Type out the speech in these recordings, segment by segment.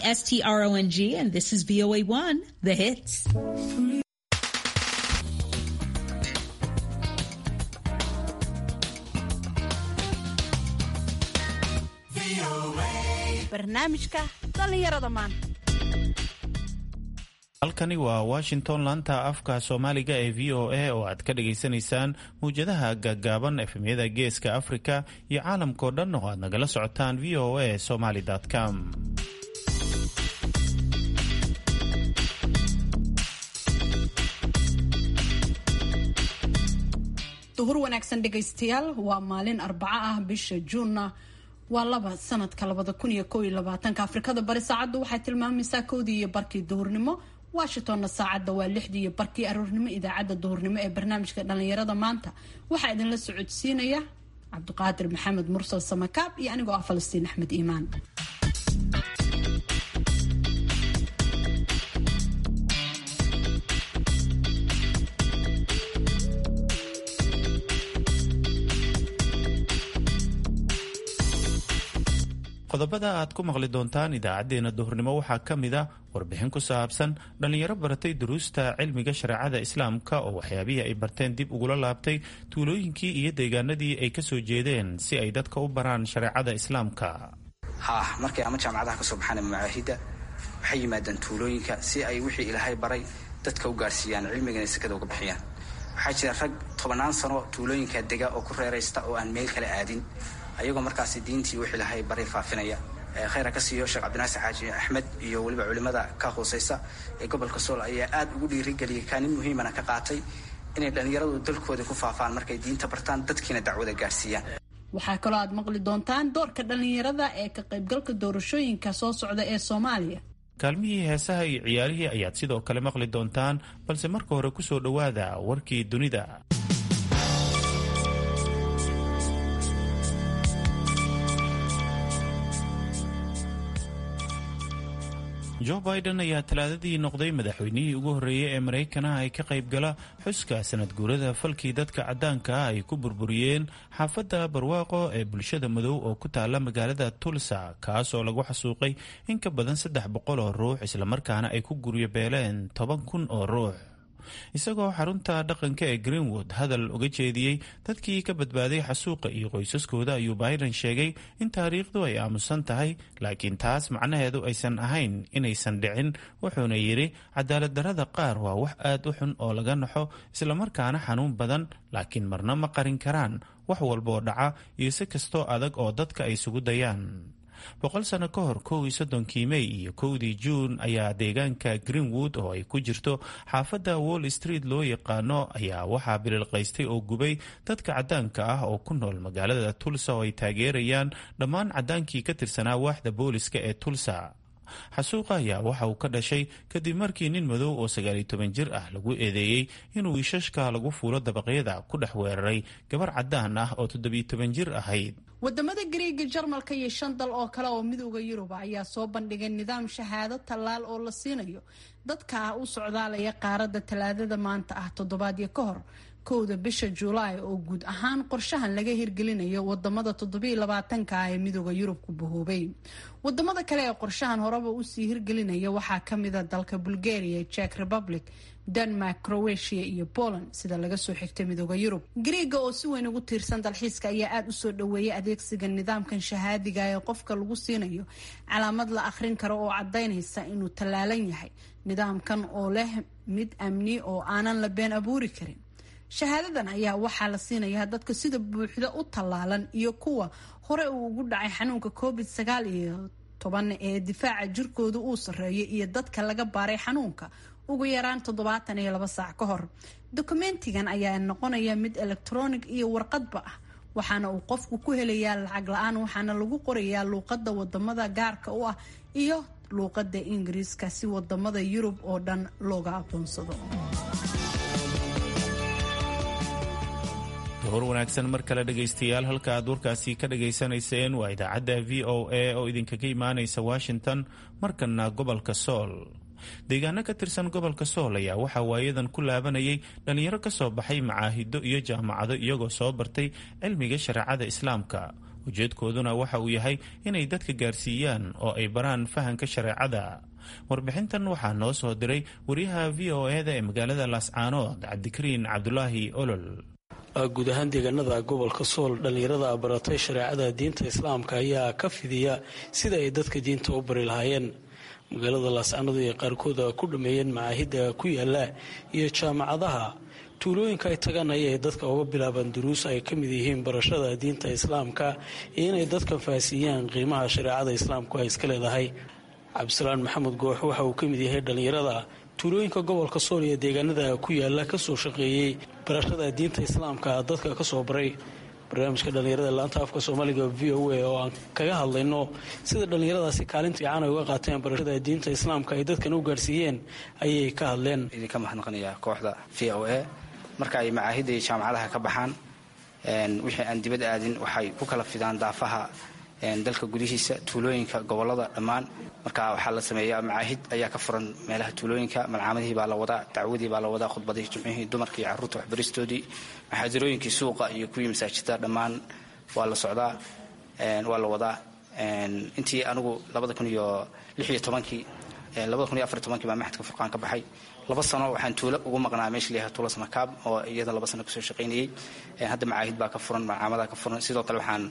S T R O N G, and this is VOA1, the hits. barnaamijka dhallinyarada maanta halkani waa washington laanta afka soomaaliga ee v o a oo aad ka dhagaysanaysaan mawjadaha gaagaaban efemyada geeska afrika iyo caalamkao dhan oo aad nagala socotaan v o a somaly com duhur wanaagsan dhegaystayaal waa maalin arbaco ah bisha juunna waa laba sanadka labada kun iyo kow iyo labaatanka afrikada bari saacaddu waxay tilmaamaysaa kowdii iyo barkii duhurnimo washingtonna saacadda waa lixdii iyo barkii aroornimo idaacadda duhurnimo ee barnaamijka dhallinyarada maanta waxaa idinla socodsiinaya cabdiqaadir maxamed mursal samakaab iyo anigoo ah falastiin axmed iimaan qodobada aad ku maqli doontaan idaacadeena duhurnimo waxaa ka mid a warbixin ku saabsan dhallinyaro baratay duruusta cilmiga shareecada islaamka oo waxyaabihii ay barteen dib ugula laabtay tuulooyinkii iyo deegaanadii ay kasoo jeedeen si ay dadka u baraan shareecada islaamka haah markay ama jaamacadaha kasoo baxaan ama macaahidda waxay yimaadaan tuulooyinka si ay wixii ilaahay baray dadka u gaarsiiyaan cilmigana sekada uga bixiyaan waxaa jira rag tobannaan sano tuulooyinka dega oo ku reeraysta oo aan meel kala aadin ayagoo markaasi diintii wixii lahay bari faafinaya khayra ka siiyo sheekh cabdinaasir xaaji axmed iyo weliba culimmada ka hooseysa ee gobolka sool ayaa aad ugu dhiirigeliyay kaanin muhiimana ka qaatay inay dhallinyaradu dalkooda ku faafaan markay diinta bartaan dadkiina dacwada gaarsiiyaan waxaa kaloo aad maqli doontaan doorka dhallinyarada ee ka qaybgalka doorashooyinka soo socda ee soomaaliya kaalmihii heesaha iyo ciyaarihii ayaad sidoo kale maqli doontaan balse marka hore kusoo dhowaada warkii dunida jo biden ayaa talaadadii noqday madaxweynihii ugu horreeyey ee maraykanaha ay ka qayb gala xuska sanad guurada falkii dadka caddaanka ah ay ku burburiyeen xaafadda barwaaqo ee bulshada madow oo ku taala magaalada tulsa kaas oo lagu xasuuqay in ka badan saddex boqol oo ruux islamarkaana ay ku guryo beeleen toban kun oo ruux isagoo xarunta dhaqanka ee greenwood hadal uga jeediyey dadkii ka badbaaday xasuuqa iyo qoysaskooda ayuu biden sheegay in taariikhdu ay aamusan tahay laakiin taas macnaheedu aysan ahayn inaysan dhicin wuxuuna yidhi cadaalad darrada qaar waa wax aad u xun oo laga naxo islamarkaana xanuun badan laakiin marna ma qarin karaan wax walbaoo dhaca iyo si kastoo adag oo dadka ay isugu dayaan boqol sano ka hor kow iyo soddonkii mey iyo kowdii juun ayaa deegaanka greenwood oo ay ku jirto xaafadda wall street loo yaqaano ayaa waxaa bililqaystay oo gubay dadka caddaanka ah oo ku nool magaalada tulsa oo ay taageerayaan dhammaan caddaankii ka tirsanaa waaxda booliska ee tulsa xasuuqa ayaa waxa uu ka dhashay kadib markii nin madow oo sagaaliyo toban jir ah lagu eedeeyey inuu wiishashka lagu fuulo dabaqyada ku dhex weeraray gabar caddaan ah oo toddobiyo toban jir ahayd wadamada gariiga jarmalka iyo shan dal oo kale oo midooda yuruba ayaa soo bandhigay nidaam shahaado tallaal oo la siinayo dadka u socdaalaya qaaradda talaadada maanta ah toddobaadyo ka hor kowda bisha julaay oo guud ahaan qorshahan laga hirgelinayo wadamada toddobiiy labaatanka ah ee midooda yurub ku bahoobay wadamada kale ee qorshahan horeba usii hirgelinaya waxaa kamida dalka bulgaria czech republic denmark croatia iyo poland sida laga soo xigtay midooda yurub griiga oo si weyn ugu tiirsan dalxiiska ayaa aada usoo dhaweeyay adeegsiga nidaamkan shahaadiga ee qofka lagu siinayo calaamad la akhrin karo oo cadaynaysa inuu tallaalan yahay nidaamkan oo leh mid amni oo aanan la been abuuri karin shahaadadan ayaa waxaa la siinayaa dadka sida buuxda u tallaalan iyo kuwa hore uu ugu dhacay xanuunka covid sagaal iyo toban ee difaaca jirkooda uu sarreeyo iyo dadka laga baaray xanuunka ugu yaraan toddobaatan iyo laba saac ka hor dokumentigan ayaa noqonaya mid elektronic iyo warqadba ah waxaana uu qofku ku helayaa lacag la-aan waxaana lagu qorayaa luuqadda wadamada gaarka u ah iyo luuqadda ingiriiska si wadamada yurub oo dhan looga aqoonsado hor wanaagsan mar kale dhegaystayaal halka aad warkaasi ka dhagaysanayseen waa idaacadda v o a oo idinkaga imaanaysa washington markana gobolka sool deegaano ka tirsan gobolka sool ayaa waxaa waayadan ku laabanayay dhallinyaro ka soo baxay macaahido iyo jaamacado iyagoo soo bartay cilmiga shareecada islaamka ujeedkooduna waxa uu yahay inay dadka gaarsiiyaan oo ay baraan fahanka shareecada warbixintan waxaa noo soo diray wariyaha v o e-da ee magaalada laascaanood cabdikariin cabdulaahi olol guud ahaan deegaanada gobolka sool dhallinyarada baratay shareecada diinta islaamka ayaa ka fidiya sida ay dadka diinta u bari lahaayeen magaalada laascaanood ay qaarkooda ku dhameeyeen macaahidda ku yaala iyo jaamacadaha tuulooyinka ay tagaan ayay dadka uga bilaabaan duruus ay ka mid yihiin barashada diinta islaamka iyo inay dadka faahsiiyaan qiimaha shareecada islaamku ay iska leedahay cabdisalaan maxamed goox waxa uu ka mid yahay dhallinyarada tuulooyinka gobolka sool iyo deegaanada ku yaala kasoo shaqeeyey barashada diinta islaamka dadka kasoo baray barnaamijka dhallinyarada laanta afka soomaaliga v o a oo aan kaga hadlayno sida dhallinyaradaasi kaalin fiican ay uga qaateen barashada diinta islaamka ay dadkan u gaarsiiyeen ayay ka hadleen idinka mahadnaqanayaa kooxda v o a marka ay macaahidda iyo jaamacadaha ka baxaan wixii aan dibad aadin waxay ku kala fidaan daafaha dalka gudihiisa tuulooyinka gobolada dhammaan marka waxaa la sameeyaa macaahid ayaa ka furan meelaha tuulooyinka malcaamadihii baa la wadaa dacwadii baa la wadaa khudbadihii jumcihii dumarkii carruurta waxbaristoodii maxaadirooyinkii suuqa iyo kuwii masaajida dhammaan waa la socdaa waa la wadaa intii anigu labada kun iyo lix iyo tobankii labada kun iyo afar tobankii baa maxadka furqaan ka baxay laba sano waxaan tuulo ugu maqnaa meesha layahay tuulo samakaab oo iyada laba sano kasoo shaqaynayey hadda macaahid baa ka furan malcaamadaha ka furan sidoo kale waxaan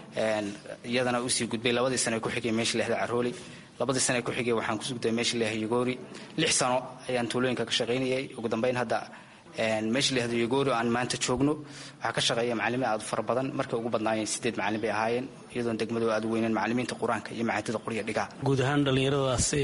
iyadana usii gudbay labadii sane ku xigay meesha lehda carooli labadii sane ku xigay waxaan kusugday meesha leha yogoori lix sano ayaan tuulooyinka ka shaqaynayay ugu dambeyn hadda meesha lehda yogoori aan maanta joogno waxaa ka shaqeeya macalimiin aad u fara badan markay ugu badnaayeen sideed macalin bay ahaayeen iyadoon degmadu aad u weyneen macalimiinta qur-aanka iyo macaadida qoriya dhigaa guud ahaan dhallinyaradaasi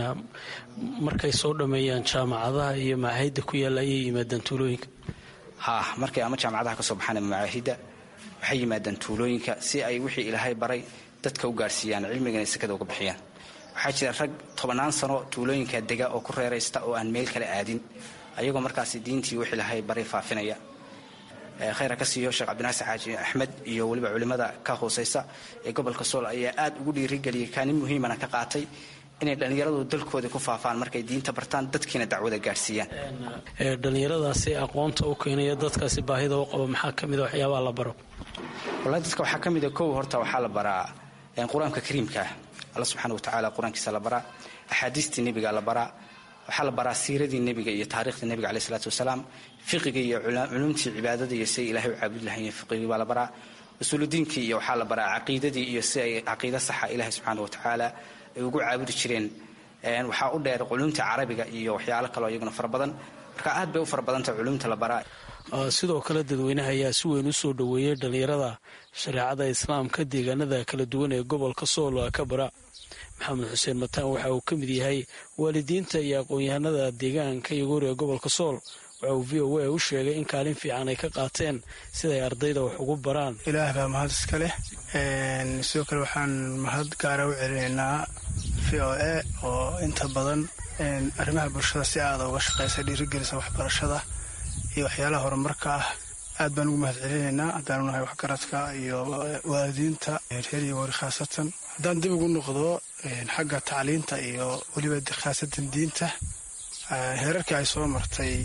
markay soo dhammeeyaan jaamacadaha iyo macaahidda ku yaalla ayay yimaadaan tuulooyinka ha markay ama jaamacadaha kasoo baxaan ama macaahidda waxay yimaadaan tuulooyinka si ay wixii ilaahay baray dadka u gaarsiiyaan cilmigana sekada uga bixiyaan waxaa jira rag tobannaan sano tuulooyinka dega oo ku reeraysta oo aan meel kale aadin ayagoo markaasi diintii wixii ilaahay baray faafinaya khayra ka siiyo sheekh cabdinaasir xaaji axmed iyo weliba culimmada ka hoosaysa ee gobolka sool ayaa aad ugu dhiirigeliyay kaanin muhiimana ka qaatay inay dhallinyaradu dalkooda ku faafaan markay diinta bartaan dadkiina dacwada gaarsiiyaan dhallinyaradaasi aqoonta u keenaya dadkaasi baahida u qaba maxaa ka mida waxyaabaha la baro wallahi dadka waxaa ka mida kow horta waxaa la baraa qur-aanka kariimkaa alla subxaana watacaala qur-aankiisa la baraa axaadiistii nebiga la baraa waxaa la baraa siiradii nebiga iyo taarikhda nebiga caleyh isalaatu wasalaam fiqiga iyo culumtii cibaadada iyo siay ilahay u caabudi lahayen fiqigii baa la baraa usuuludiinkii iyo waxaa la baraa caqiidadii iyo si ay caqiida saxa ilahay subxaana watacaala ay ugu caabudi jireen waxaa u dheer culumta carabiga iyo waxyaalo kaleo iyaguna fara badan marka aad bay u fara badanta culumta la baraa sidoo kale dadweynaha ayaa si weyn u soo dhoweeyey dhallinyarada shareecada islaamka deegaanada kala duwan ee gobolka sool ka bara maxamed xuseen mataan waxa uu ka mid yahay waalidiinta iyo aqoon-yahanada deegaanka yogoori ee gobolka sool waxa uu v o a u sheegay in kaalin fiican ay ka qaateen siday ardayda wax ugu baraan ilaah baa mahad iska leh sidoo kale waxaan mahad gaara u celinaynaa v o a oo inta badan arrimaha bulshada si aada uga shaqeysa dhiirigelisa waxbarashada iyo waxyaalaha horumarka ah aad baan ugu mahad celinaynaa haddaanu nahay waxgaradka iyo waalidiinta reer iyo wari khaasatan haddaan dib ugu noqdo xagga tacliinta iyo weliba khaasatan diinta heerarkii ay soo martay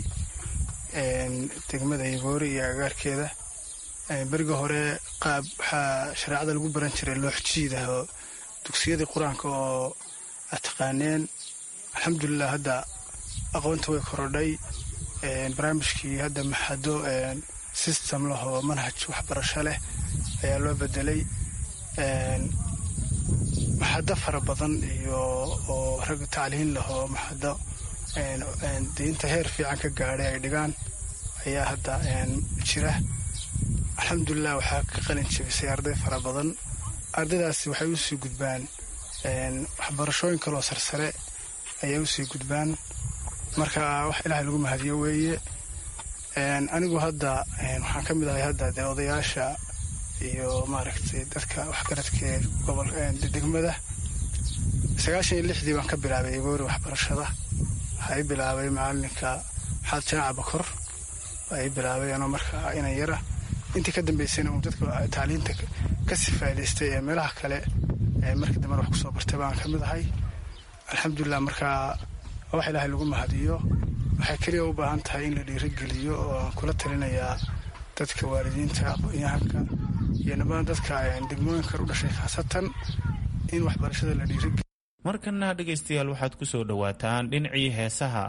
degmada yogoori iyo agaarkeeda beriga hore qaab waxaa shareecada lagu baran jiray looxjiidah oo dugsiyadii qur-aanka oo aad taqaaneen alxamdulilah hadda aqoonta way korodhay barnaamijkii hadda maxado system leh oo manhaj waxbarasho leh ayaa loo bedelay maxado fara badan iyo oo rag tacliin leh oo maxado diinta heer fiican ka gaadhay ay dhigaan ayaa hadda jira alxamdulilah waxaa ka qalin jebisay arday fara badan ardaydaasi waxay usii gudbaan waxbarashooyin kaloo sarsare ayay usii gudbaan marka wax ilaahay lagu mahadiyo weeye anigu hadda waxaan ka mid ahay hadda dee odayaasha iyo maaragtay dadka waxgaradkee gobolka degmada sagaashan iyo lixdii baan ka bilaabay egoori waxbarashada waxaa i bilaabay macalinka maxaad jaaca bakor waa i bilaabay anoo markaa inan yara intii ka dambeysayna uu dadka tacliinta ka sifaadaystay ee meelaha kale markii dambena wax kusoo bartay baan ka mid ahay alxamdulilah markaa wax ilaahay lagu mahadiyo waxay keliya u baahan tahay in la dhiirigeliyo oo aan kula talinayaa dadka waalidiinta aqoon-yahanka iyo dhammaan dadka degmooyinka u dhashay khaasatan in waxbarashada la dhiirigeliyo markana dhegaystayaal waxaad ku soo dhowaataan dhinacii heesaha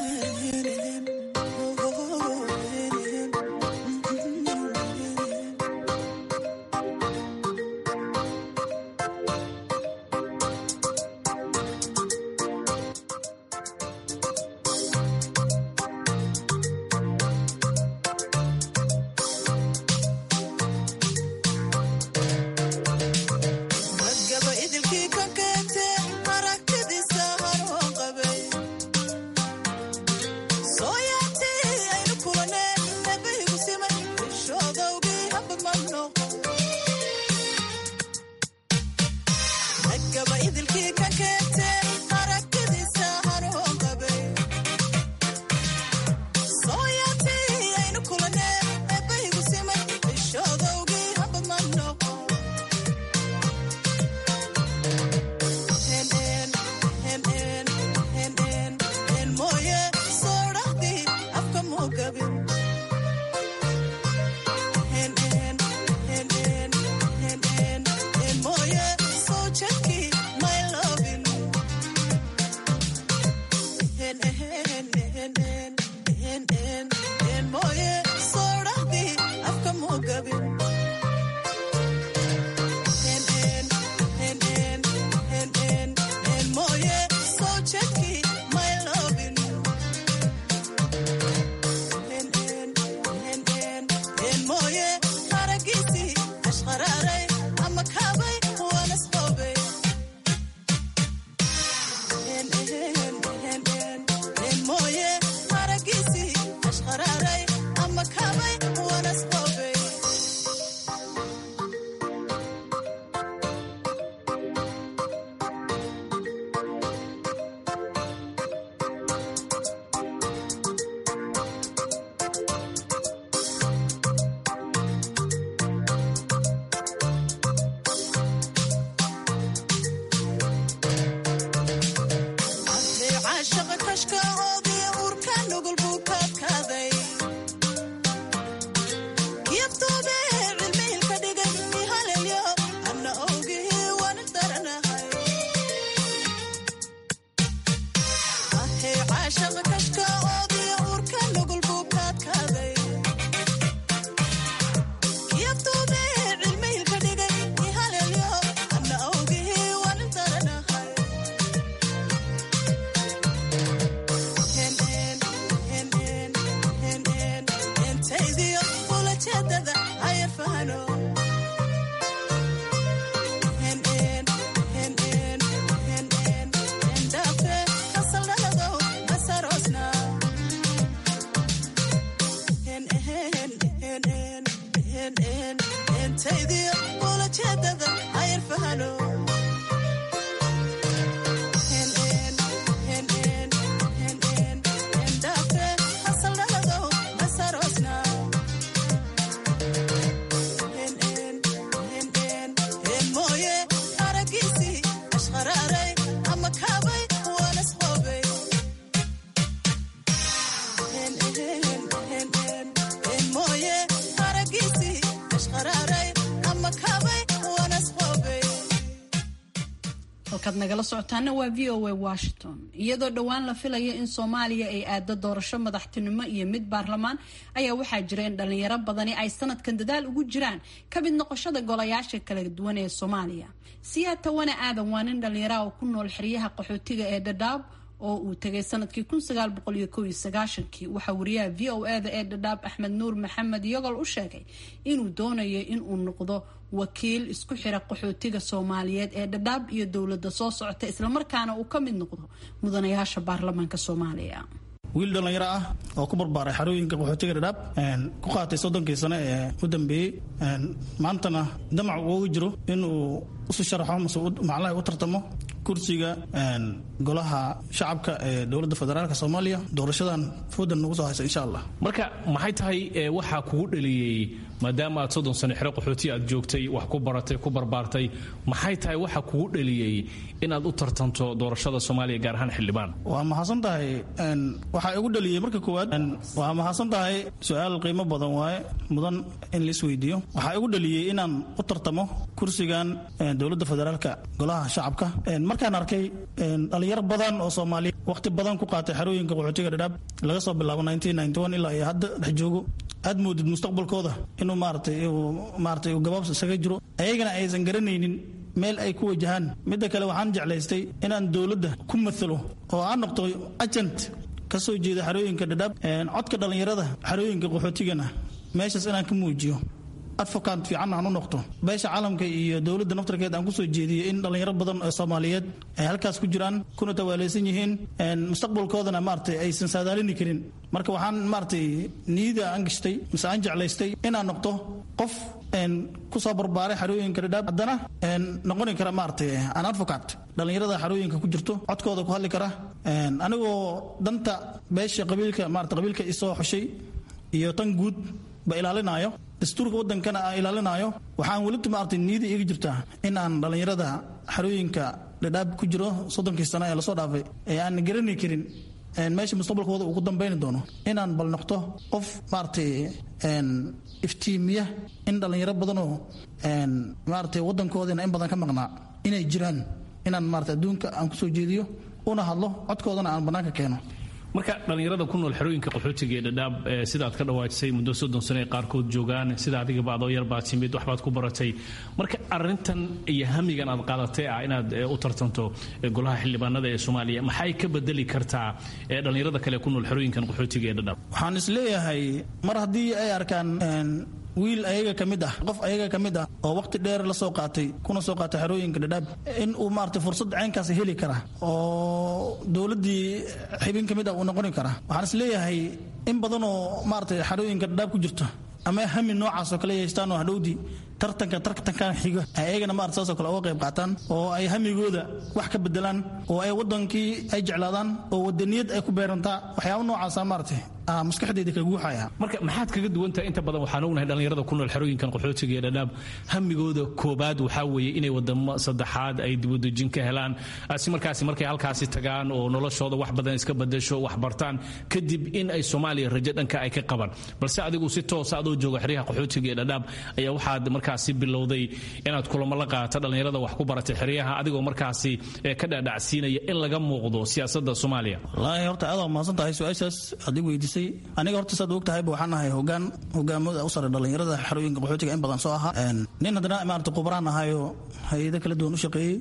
halkaad nagala socotaana waa v o a washington iyadoo dhowaan la filayo in soomaaliya ay aado doorasho madaxtinimo iyo mid baarlamaan ayaa waxaa jira in dhalinyaro badani ay sanadkan dadaal ugu jiraan ka mid noqoshada golayaasha kala duwan ee soomaaliya siyaa tawane aadan waa nin dhalinyaraha oo ku nool xeryaha qaxootiga ee dhadhaab oo uu tegay sanadkii kii waxaa wariyaha v o eda ee dhadhaab axmed nuur maxamed yogol u sheegay inuu doonayo inuu noqdo wakiil isku xira qaxootiga soomaaliyeed ee dhadhaab iyo dowlada soo socota islamarkaana uu ka mid noqdo mudanayaasha baarlamaanka soomaaliya wiil dhallinyaro ah oo ku barbaaray xarooyinka qaxootiga dhadhaab ku qaatay soddonkii sane ee u dambeeyey maantana damac ugu jiro inuu isu sharaxo mase maclaha u tartamo kursiga golaha shacabka ee dowladda federaalk soomaaliya doorashadan foodan nagu soo haysa insha allah marka maxay tahay waxaa kugu dhaliyey maadaama aad soddon sano xero qaxooti aad joogtay wax ku baratay ku barbaartay maxay tahay waxa kugu dhaliyey inaad u tartanto doorashada soomaaliya gaar ahaan xildhibaan waa mahadsan tahay waxaa igu dhaliyey marka koowaad waa mahadsan tahay su-aal qiimo badan waaye mudan in la isweydiiyo waxaa igu dhaliyey inaan u tartamo kursigan dowladda federaalka golaha shacabka markaan arkay dhalinyaro badan oo soomaaliya waqti badan ku qaatay xerooyinka qaxootiga dhadhaab laga soo bilaabo ilaa iyo hadda dhex joogo aad moodid mustaqbalkooda inuu maaratay maaratay uu gabaabs isaga jiro ayagana aysan garanaynin meel ay ku wajahaan midda kale waxaan jeclaystay inaan dowladda ku maalo oo aan noqdo agent ka soo jeeda xerooyinka dhadhaab codka dhallinyarada xerooyinka qaxootigana meeshaas inaan ka muujiyo advocant fiican aan u noqdo beesha caalamka iyo dowladda naftarkeed aan kusoo jeediyey in dhallinyaro badan oo soomaaliyeed ay halkaas ku jiraan kuna tawaalaysan yihiin mustaqbalkoodana maaragtay aysan saadaalini karin marka waxaan maaragtay niyada aan gashtay mise aan jeclaystay inaan noqdo qof kusoo barbaaray xarooyinka dhadhaab haddana noqoni kara maaragtay an advocate dhallinyarada xarooyinka ku jirto codkooda ku hadli kara anigoo danta beesha qabiilka maarata qabiilka isoo xushay iyo tan guud ba ilaalinaayo dastuurka wadankana aan ilaalinaayo waxaan welita maaragtay niyada iiga jirtaa in aan dhallinyarada xarooyinka dhadhaab ku jiro soddonkii sano ee lasoo dhaafay ee aan garani karin meesha mustaqbalkooda ugu dambayni doono inaan bal noqdo qof maaragtay iftiimiya in dhallinyaro badanoo maaragtay wadankoodina in badan ka maqnaa inay jiraan inaan maarata adduunka aan kusoo jeediyo una hadlo codkoodana aan bannaanka keeno marka dhallinyarada ku nool xerooyinka qaxootiga ee dhadhaab sidaad ka dhawaajisay muddo soddon sano ay qaarkood joogaan sida adigaba adoo yar baad timid waxbaad ku baratay marka arintan iyo hamigan aad qaadatay ah inaad u tartanto golaha xildhibaanada ee soomaaliya maxay ka bedeli kartaa dhallinyarada kale ku nool xerooyinkan qaxootiga ee dhadhaab waxaan isleeyahay mar haddii ay arkaan wiil ayaga ka mid ah qof ayaga ka mid ah oo waqti dheer la soo qaatay kuna soo qaatay xerooyinka dhadhaab in uu maarata fursad caynkaas heli kara oo dowladdii xibin ka mid ah uu noqoni kara waxaan is leeyahay in badan oo maarata xerooyinka dhadhaab ku jirto ama hami noocaas oo kale yeestaan oo hadhowdii tartanka tartankan xiga ay ayagana maarata saasoo kale uga qayb qaataan oo ay hamigooda wax ka bedelaan oo ay wadankii ay jeclaadaan oo wadaniyad ay ku beerantaa waxyaaba noocaasa maarata maskaxdeeda ka guuxaya marka maxaad kaga duwantahay inta badan waxaan ognahay dhallinyarada ku nool xerooyinkan qaxootiga ee dhadhaab hamigooda koobaad waxaa weeye inay wadamo saddexaad ay dibudejin ka helaan si markaasi markay halkaasi tagaan oo noloshooda wax badan iska badasho wax bartaan kadib in ay soomaaliya rajo dhanka ay ka qabaan balse adigu si toosa adoo jooga xeryaha qaxootiga ee dhadhaab ayaa waxaad markaasi bilowday inaad kulamo la qaata dhallinyarada wax ku baratay xeryaha adigoo markaasi ka dhaadhacsiinaya in laga muuqdo siyaasada soomaaliya wallaahi horta aad waa mahadsan tahay su-aashaas aad i weydiisay aniga horta saad og tahayba waxaan ahay hogaan hogaamada u sare dhallinyarada xerooyinka qaxootiga in badan soo ahaa nin haddana maarata khubaraan ahayoo hay-ado kala duwan u shaqeeyey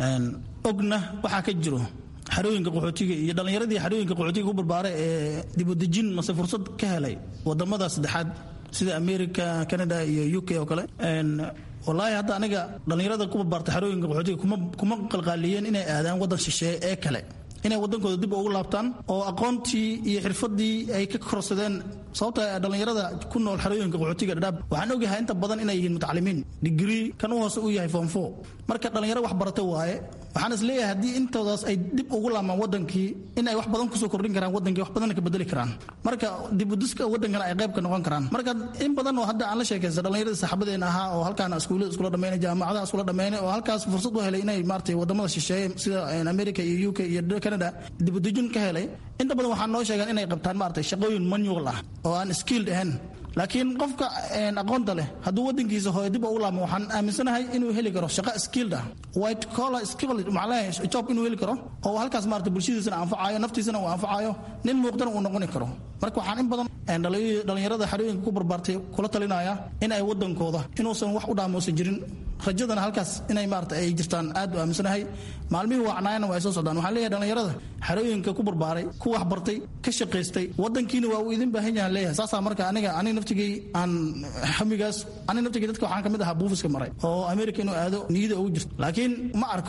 ogna waxaa ka jiro xerooyinka qaxootiga iyo dhallinyaradii xerooyinka qaxootiga ku barbaaray ee dibudejin mase fursad ka helay wadamada saddexaad sida america canada iyo u k oo kale wallaahi hadda aniga dhallinyarada ku barbaartay xerooyinka qaxootiga kuma qalqaaliyeen inay aadaan waddan shisheeye ee kale inay wadankooda dib ugu laabtaan oo aqoontii iyo xirfadii ay ka korsadeen sababta dhallinyarada ku nool xerooyinka qaxootiga dhadhaab waxaan ogyahay inta badan inay yihiin mutacalimiin digrii kan u hoose uu yahay foomfo marka dhallinyaro wax barata waaye waxaan is leeyahay haddii intoodaas ay dib ugu laamaan wadankii in ay wax badan kusoo kordhin karaan wadankii wax badanna ka bedeli karaan marka dibudiska wadankana ay qayb ka noqon karaan marka in badan oo hadda aan la sheekaysta dhallinyaradii saxaabadeena ahaa oo halkaan iskuullada iskula dhameynay jaamacadaha iskula dhameynay oo halkaas fursad u helay inay maaragtay wadamada shisheeye sida america iyo u k iyo canada dibudejin ka helay inta badan waxaa noo sheegaan inay qabtaan maaragtay shaqooyin manual ah oo aan skilled ahayn laakiin qofka aqoonta leh hadduu wadankiisa hooyo dib ugu laamo waxaan aaminsanahay inuu heli karo shaqo skilled ah white collar skilled macnaha job inuu heli karo oo halkaas maarata bulshadiisana anfacayo naftiisana uu anfacayo nin muuqdana uu noqoni karo marka waxaan in badan dhallinyarada xerooyinka ku barbaartay kula talinaya in ay wadankooda inuusan wax u dhaamoosan jirin rajadana halkaas inay maarata ay jirtaan aad u aaminsanahay maalmihii wacnaayana waa ay soo socdaan waxaan leeyahay dhallinyarada xerooyinka ku barbaaray ku wax bartay ka shaqaystay wadankiina waa uu idin baahan yahan leeyahay saasaa marka aniga aniga naftigay aan hamigaas aniga naftigay dadka waxaan kamid ahaa buufiska maray oo america inuu aado niyada ugu jirto laakiin ma arko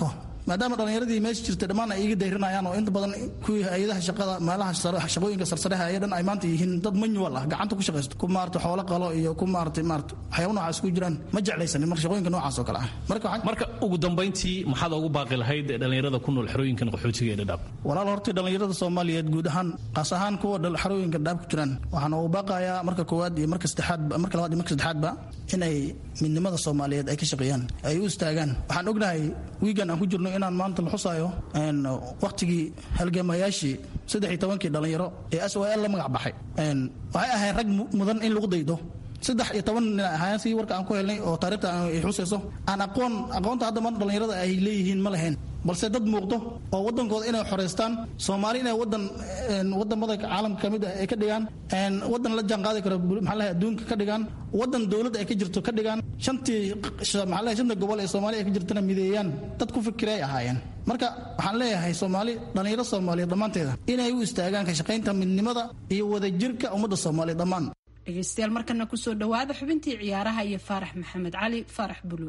maadaama dhallinyaradii meesha jirtay dhammaan ay iga dayrinayaan oo inta badan kuwii hay-adaha shaqada meelaha shaqooyinka sarsareha ee dhan ay maanta yihiin dad manual ah gacanta ku shaqaysto ku maarata xoolo qalo iyo ku maarata maarata waxyaaba noocaas ku jiraan ma jeclaysanin marka shaqooyinka noocaas oo kale ah marka marka ugu dambayntii maxaad ugu baaqi lahayd dhallinyarada ku nool xerooyinkan qaxootiga ee dhadhaab walaal hortii dhallinyarada soomaaliyeed guud ahaan qaas ahaan kuwa xerooyinka dhadhaab ku jiraan waxaan ugu baaqayaa marka koowaad iyo marka saddexaad marka labaad iyo marka saddexaadba inay midnimada soomaaliyeed ay ka shaqeeyaan ay u istaagaan waxaan ognahay wiigan aan ku jirno inaan maanta la xusaayo wakhtigii halgamayaashii saddex iyo tobankii dhallinyaro ee s o l la magac baxay waxay ahayn rag mudan in lagu daydo saddex iyo toban nin ahaayeen si warka aan ku helnay oo taarikhta ay xusayso aan aqoon aqoonta hadda maanta dhallinyarada ay leeyihiin ma lahayn balse dad muuqdo oo wadankooda inay xoreystaan soomaali inay wadan wadamada caalamka ka mid ah ay ka dhigaan wadan la jaanqaadi karo maxaa lahay adduunka ka dhigaan wadan dowladda ay ka jirto ka dhigaan shantii maxaa lahay shanta gobol ee soomaali ay ka jirtana mideeyaan dad ku fikira ay ahaayeen marka waxaan leeyahay soomaali dhallinyaro soomaaliyeed dhammaanteeda inay u istaagaan ka shaqaynta midnimada iyo wadajirka ummadda soomaaliyeed dhammaan dhegeystayaal markana kusoo dhawaada xubintii ciyaaraha iyo faarax maxamed cali faarax bulu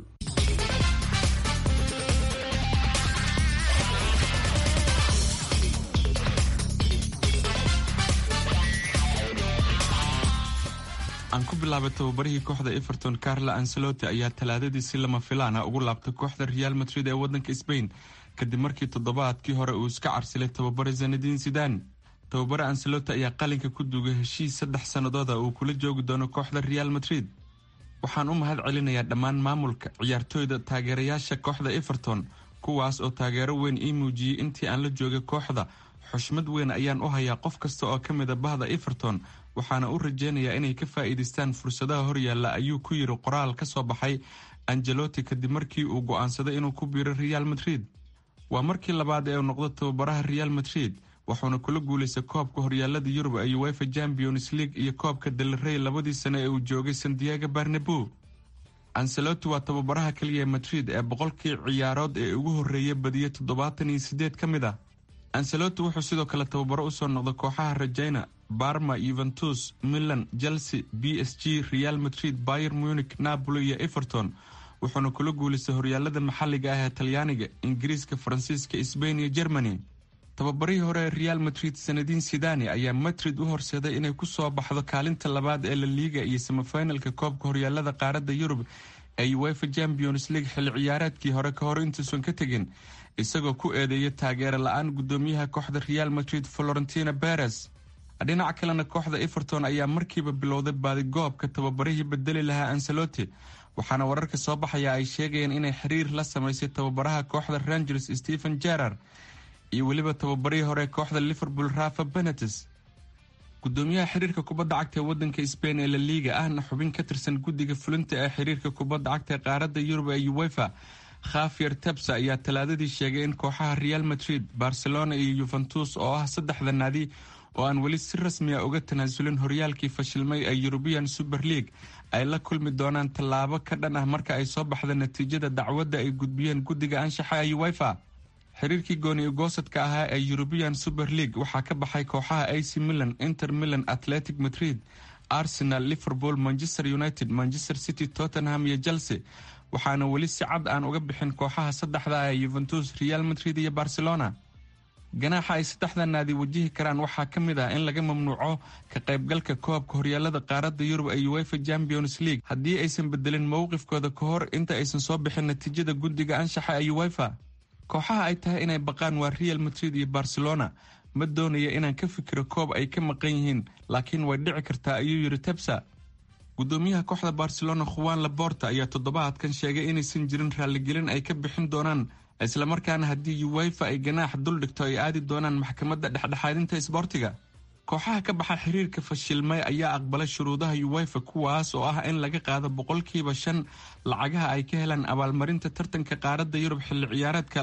aan ku bilaabay tababarihii kooxda everton carla ancelotti ayaa talaadadii si lama filaana ugu laabtay kooxda real madrid ee wadanka sbain kadib markii toddobaadkii hore uu iska carsilay tababare zanadiin sidan tababare ancelotti ayaa qalinka ku duugay heshiis saddex sannadooda uu kula joogi doono kooxda real madrid waxaan u mahad celinayaa dhammaan maamulka ciyaartooyda taageerayaasha kooxda everton kuwaas oo taageero weyn ii muujiyey intii aan la joogay kooxda xushmad weyn ayaan u hayaa qof kasta oo ka mida bahda everton waxaana u rajeynayaa inay ka faa'iidaystaan fursadaha horyaalla ayuu ku yidhi qoraal ka soo baxay angelotti kadib markii uu go'aansaday inuu ku biiro real madrid waa markii labaad ee uu noqdo tababaraha real madrid wuxuuna kula guulaystay koobka horyaalada yurub ee uefa champions league iyo koobka delrey labadii sane ee uu joogay sandiego barnabo ancelotti waa tababaraha keliya ee madrid ee boqolkii ciyaarood ee ugu horreeyay badiya toddobaatan iyo sideed ka mid ah ancelotti wuxuu sidoo kale tababaro usoo noqday kooxaha rajayna barma yuventus milan chelsea b s g real madrid bayer munich napoli iyo everton wuxuuna kula guulaystay horyaalada maxalliga ah ee talyaaniga ingiriiska faransiiska sbain iyo germany tababarihii hore ee real madrid sanadiin sidani ayaa madrid u horseeday inay ku soo baxdo kaalinta labaad ee la liiga iyo samafinalka koobka horyaalada qaaradda yurub ee uefa champions league xilli ciyaareedkii hore ka hor intuusan ka tegin isagoo ku eedeeya taageero la-aan gudoomiyaha kooxda real madrid florentina beres dhinaca kalena kooxda everton ayaa markiiba bilowday baadigoobka tababarihii bedeli lahaa ancelotti waxaana wararka soo baxaya ay sheegayeen inay xiriir la samaysay tababaraha kooxda rangers stephen jerar iyo weliba tababarihii hore kooxda liverpool rafa benetes gudoomiyaha xiriirka kubadda cagta ee wadanka sbain ee la liiga ahna xubin ka tirsan guddiga fulinta ee xiriirka kubadda cagta ee qaaradda yurub ee uefa khafier tebsa ayaa talaadadii sheegay in kooxaha real madrid barcelona iyo yuventus oo ah saddexda naadi oo aan weli si rasmiya uga tanaasulin horyaalkii fashilmay ee yurubian super league ay la kulmi doonaan tallaabo ka dhan ah marka ay soo baxda natiijada dacwadda ay gudbiyeen guddiga anshaxa ee uefa xiriirkii gooni ugoosadka ahaa ee yurubian super league waxaa ka baxay kooxaha ac milan inter milan atletic madrid arsenal liverpool manchester united manchester city tottenham iyo chelsea waxaana weli si cad aan uga bixin kooxaha saddexda ee yuventus real madrid iyo barcelona ganaaxa ay saddexda naadi wajihi karaan waxaa ka mid ah in laga mamnuuco ka qaybgalka koobka horyaalada qaaradda yurub ee uefa champions league haddii aysan bedelin mowqifkooda ka hor inta aysan soo bixin natiijada guddiga anshaxa ee uefa kooxaha ay tahay inay baqaan waa real madrid iyo barcelona ma doonaya inaan ka fikiro koob ay ka maqan yihiin laakiin way dhici kartaa ayuu yidhi tebsa gudoomiyaha kooxda barcelona khuwan laborta ayaa toddobaadkan sheegay inaysan jirin raalligelin ay ka bixin doonaan islamarkaana haddii uefa ay ganaax dul dhigto ay aadi doonaan maxkamadda dhexdhexaadinta isboortiga kooxaha ka baxa xiriirka fashilmay ayaa aqbalay shuruudaha uefa kuwaas oo ah in laga qaado boqolkiiba shan lacagaha ay ka helaan abaalmarinta tartanka qaaradda yurub xilli ciyaareedka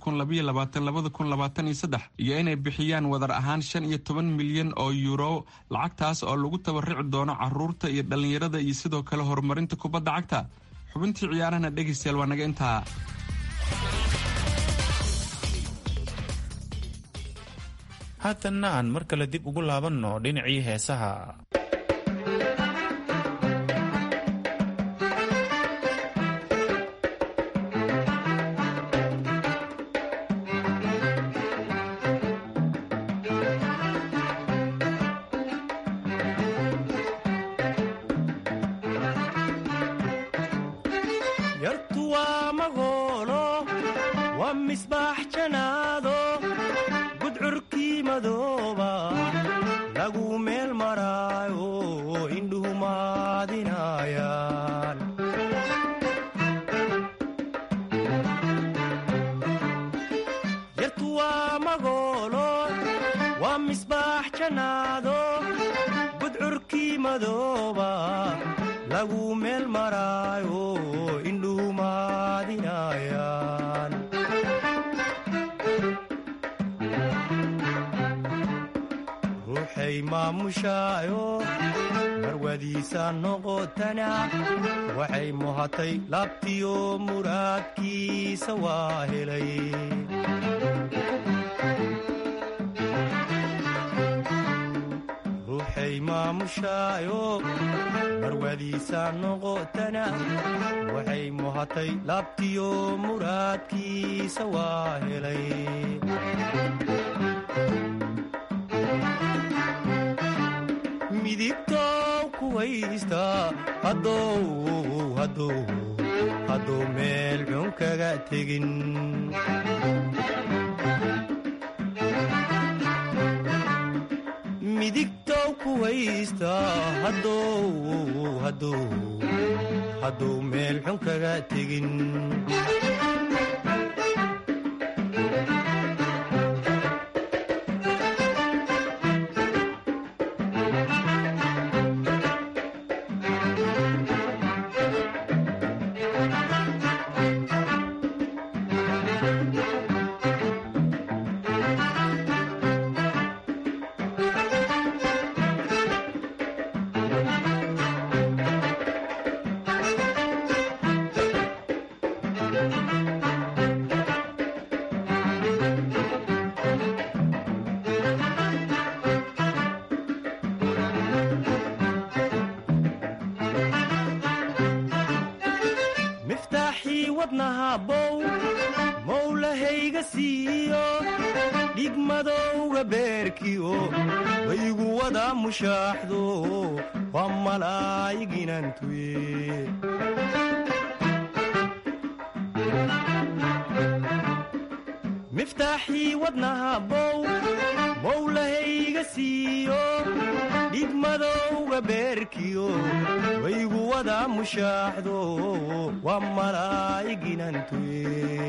iyo inay bixiyaan wadar ahaan shan iyo toban milyan oo yuuro lacagtaas oo lagu tabarici doono caruurta iyo dhallinyarada iyo sidoo kale horumarinta kubadda cagta xubintii ciyaarahana dhegaystayaal waa naga intaa haatanna aan mar kale dib ugu laabanno dhinacii heesaha madooba lagu meel maraayo indhuhu maadinayaan yartu waa magoolo waa misbaax jannaado gudcurkii madooba lagu meel maraayo indhuhu maadinayaan ruuxay maamushaayo marwadiisa noqotana waxay muhatay laabtiyo muraadkiisa waa helay ruuxay maamushaayo marwadiisa noqotana waxay muhatay laabtiyo muraadkiisa waa helay midigtow kuwaysta hadduu meel xun kaga tegin midigtow kuwaysta hadduu meel xun kaga tegin miftaaxii wadnaha bow mowlahayga siiyo dhigmadowga beerkiyo waygu wada mushaaxdo waa malaayiginantuye miftaaxii wadnaha bow mowlahayga siiyo dhigmadowga beerkiyo waygu wada mushaaxdo waa malaayiginantuye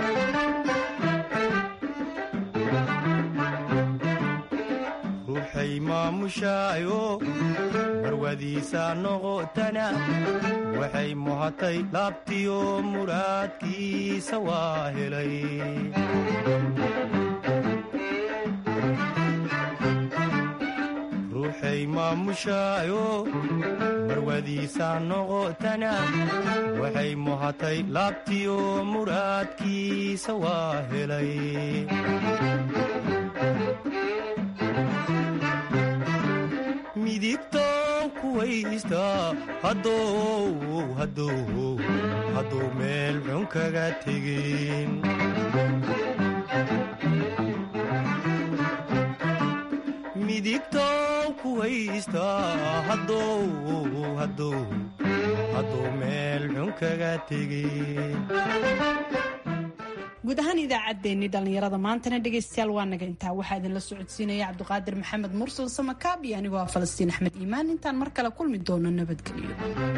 ruuxay maamushaayo marwadiisa noqotana waxay muhatay laabtiyo muraadkiisa waa helay ruuxay maamushaayo marwadiisa noqotana waxay muhatay laabtiyo muraadkiisa waa helay midigtow kuwaysta hadduu meel xun kaga tegin midigtow kuwaysta hadduu meel xun kaga tegin guud ahaan idaacaddeenii dhallinyarada maantana dhegaystayaal waa naga intaa waxaa idinla socodsiinaya cabdiqaadir maxamed mursal samakaab iyo anigoo ah falastiin axmed iimaan intaan mar kale kulmi doono nabadgelyo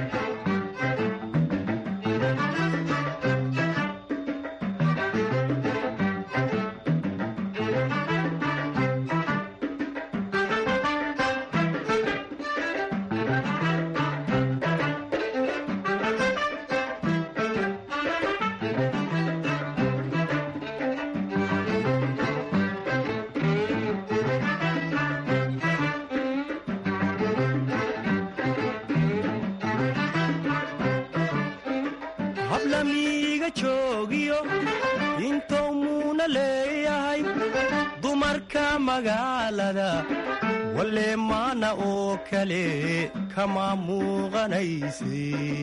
hablamiiga joogiyo intou muuna leeyahay dumarka magaalada walee maana oo kale kama muuqanayse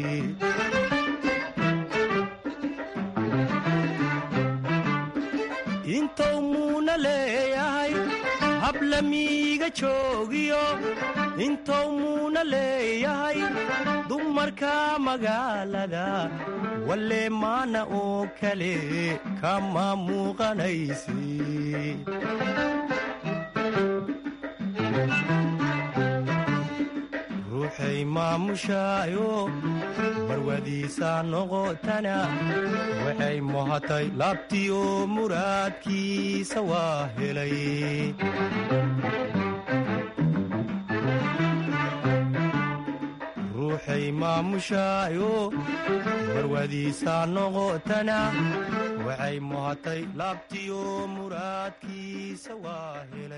intou muuna leeyahay hablamiiga joogiyo intou muuna leeyahay dumarka magaalada walee maana oo kale kama muuqanayse maamushaayo marwadiisa noqotana waxay muhatay laabtiyo muraadkiisa waa helay ruuxay maamushaayo marwadiisa noqotana waxay muhatay laabtiyo muraadkiisa waa helay